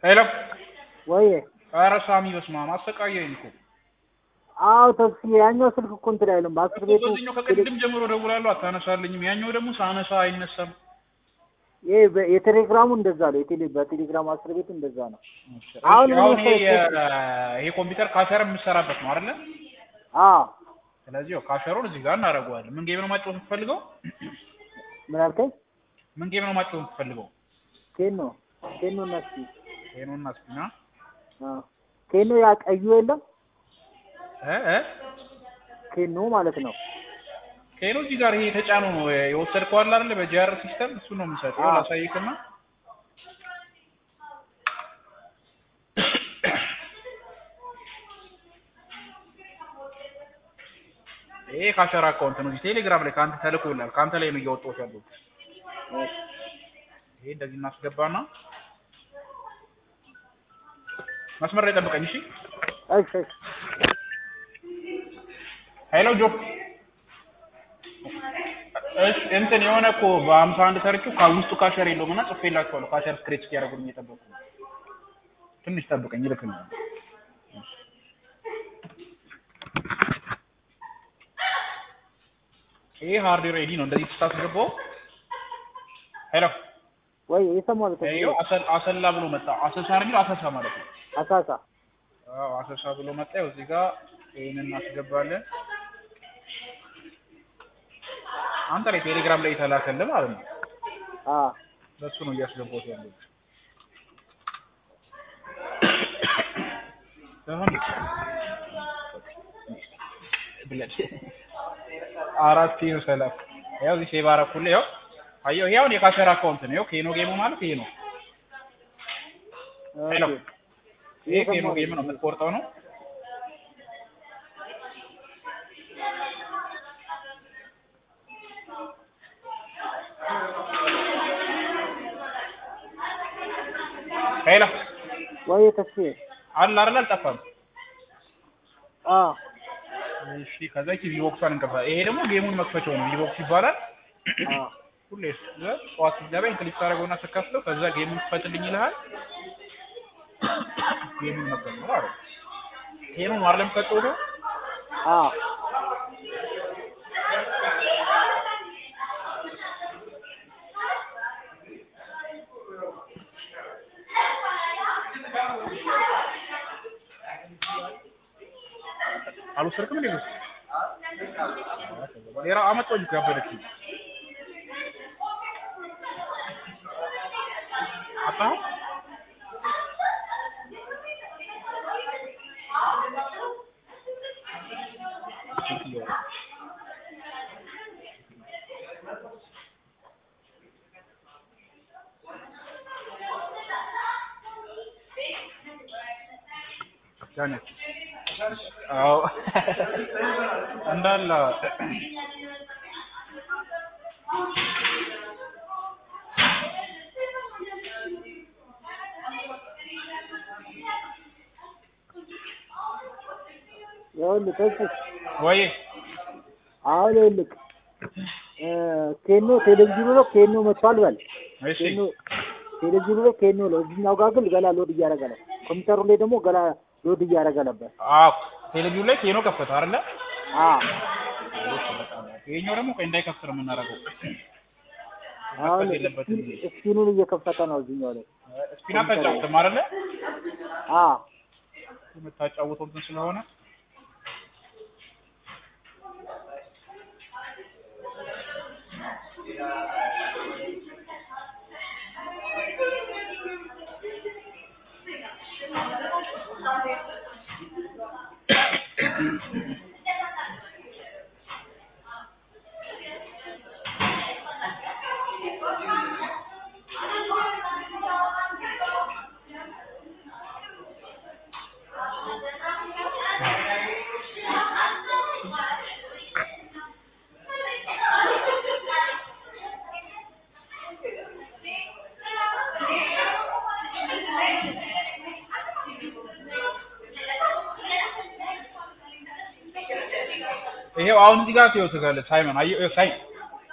ሄሎ ወይ ኧረ ሳሚ በስመ አብ አሰቃየኝ እኮ አዎ ተስፋ ያኛው ስልክ እኮ እንትን አይልም በአስር ቤቱ በዚህኛው ከቅድም ጀምሮ ደውላለሁ አታነሳልኝም ያኛው ደግሞ ሳነሳ አይነሳም ይሄ በ- የቴሌግራሙ እንደዛ ነው የቴሌ በቴሌግራም አስር ቤቱ እንደዛ ነው እሺ አሁን አሁን ምን ይሄ መሰለህ? የ- ይሄ ኮምፒውተር ካሸር የምትሰራበት ነው አይደለ አዎ ስለዚህ ያው ካሸሩን እዚህ ጋር እናደርገዋለን ምን ጌም ነው ማጫወት የምትፈልገው ምን አልከኝ ምን ጌም ነው ማጫወት የምትፈልገው ኬኖ ኬኖ እና እስኪ ቴኖና ስፒና አዎ ኬኖ ያ ቀዩ የለም እ እ ኬኖ ማለት ነው ቴኖ እዚህ ጋር ይሄ የተጫነው ነው የወሰድከው አለ አይደለ በጂአር ሲስተም እሱ ነው የምሰጠው አዎ። ላሳይክና ይሄ ካሸር አካውንት ነው እዚህ ቴሌግራም ላይ ከአንተ ተልኮልሃል ከአንተ ላይ ነው እያወጣሁት ያለሁት እሺ ይሄ እንደዚህ እናስገባና መስመር ላይ ጠብቀኝ እሺ እሺ እሺ ሄሎ ጆ እሺ እንትን የሆነ እኮ በሀምሳ አንድ ሰርቼው ከውስጡ ካሸር የለውም እና ጽፌላቸዋለሁ ካሸር ስክሬች እስኪያደርጉልኝ እየጠበቁ ነው ትንሽ ጠብቀኝ ይልክልኛል ይሄ ሃርድ ሬዲ ነው እንደዚህ ስታስገባው ሄሎ ወይ የሰማው ነው ይኸው አሰል- አሰላ ብሎ መጣ አሰሳ ነው የሚለው አሰሳ ማለት ነው አሳሳ አዎ አሰሳ ብሎ መጣ ያው እዚህ ጋር ይሄንን እናስገባለን አንተ ላይ ቴሌግራም ላይ የተላከልህ ማለት ነው አ በሱ ነው እያስገባሁት ያለው አሁን ብለድ አራት ኪሎ ሰላም ያው እዚህ ሴቭ አደረኩልህ ያው አየሁ ይሄ አሁን የካሸር አካውንት ነው ያው ኬኖ ጌሙ ማለት ይሄ ነው ሄሎ ኦኬ ይሄ ኬኖ ጌም ነው የምትቆርጠው ነው ሄሎ ወይ ተስፋ አለ አይደል አልጠፋም አ እሺ ከዛ ኪ ቪቦክሷን እንከፋ ይሄ ደግሞ ጌሙን መክፈቻው ነው ቪቦክስ ይባላል አ ሁሌ ስ- ጠዋት ስትገባ ክሊክ ታደርገውና ስትከፍተው ከዛ ጌሙን ክፈትልኝ ይልሃል ጌሙን መክፈት ነው ማለት ነው ይሄ ነው አይደለም ከጠው ነው አ አልወሰድክም እንዴ ነው ሌላ አመጣው እኮ ያበደችኝ አጣሁ ያነች አዎ እንዳለ ይኸውልህ ተስፋ ወይ አሁን ይኸውልህ እ ኬኖ ቴሌቪዥኑ ነው ኬኖ መጥቷል በል እሺ ኬኖ ቴሌቪዥኑ ላይ ኬኖ ነው እዚህኛው ጋር ግን ገና ሎድ እያደረገ ነው ኮምፒውተሩ ላይ ደግሞ ገና ሎድ እያደረገ ነበር አዎ ቴሌቪዥን ላይ ኬኖ ከፈተ አይደለ አ ይሄኛው ደግሞ ቆይ እንዳይከፍት ነው የምናደርገው አሁን መክፈት የለበትም ስፒኑን እየከፈተ ነው እዚህኛው ላይ ስፒና ታጫውትም አይደለ አ የምታጫውተው እንትን ስለሆነ ይሄው አሁን እዚህ ጋር ሲወት ጋር ሳይመን አየሁ ይኸው ሳይ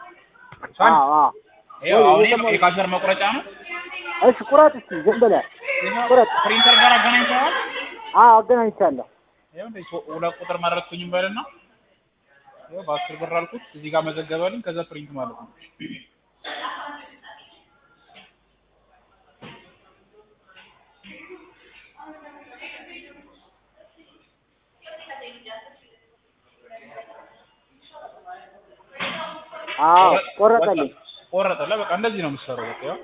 ሳይ አዎ አዎ ይሄው አሁን ይሄ የሰማሁት። የካሸር መቁረጫ ነው እሺ ቁረጥ እስኪ ዝም ብለህ ይኸው ቁረጥ። ፕሪንተር ጋር አገናኝተዋል። አዎ አገናኝቻለሁ። ይኸው እንደዚህ ሶ- ሁለት ቁጥር መረጥኩኝም በልና ይኸው በአስር ብር አልኩት። እዚህ ጋር መዘገበልኝ። ከዛ ፕሪንት ማለት ነው። አዎ ቆረጠልኝ። ቆረጠለ። በቃ እንደዚህ ነው የምትሰራው። በቃ ያው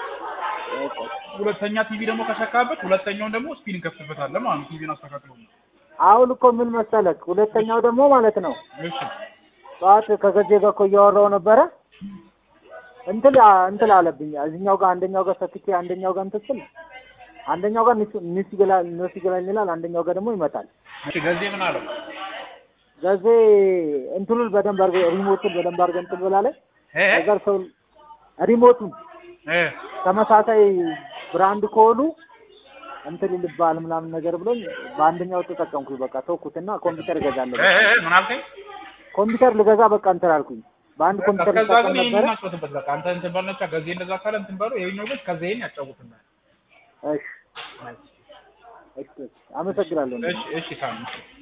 ሁለተኛ ቲቪ ደግሞ ከሰካበት ሁለተኛውን ደግሞ ስፒን እንከፍትበታለን ማለት ነው። ቲቪን አስተካክሎ ነው። አሁን እኮ ምን መሰለክ፣ ሁለተኛው ደግሞ ማለት ነው እሺ ጠዋት ከገዜ ጋር እኮ እያወራሁ ነበረ እንትን እንትን አለብኝ እዚህኛው ጋር አንደኛው ጋር ሰክቼ አንደኛው ጋር እንትን ስል አንደኛው ጋር ንስ ንስ ይገላል ንስ ይገላል ይላል፣ አንደኛው ጋር ደግሞ ይመጣል። እሺ ገዜ ምን አለው? ገዜ እንትኑን በደንብ አድርገህ ሪሞቱን በደንብ አድርገህ እንትን ብላለች። እ ነገር ሰው ሪሞቱን እ ተመሳሳይ ብራንድ ከሆኑ እንትን ይልባል ምናምን ነገር ብሎኝ በአንደኛው ተጠቀምኩኝ። በቃ ተውኩትና ኮምፒውተር እገዛለሁ። እ እ ምን አልከኝ? ኮምፒውተር ልገዛ በቃ እንትን አልኩኝ። በአንድ ኮምፒውተር ከዛ ልጠቀም ግን ይሄን ነበረ። እናጫውትበት። በቃ አንተ እንትን በል ነቻ ገዜ እንደዛ ካለ እንትን በለው። ይሄኛው ግን ከዛ ይሄን ያጫውትናል። እሺ እሺ፣ አመሰግናለሁ። እሺ እሺ ታም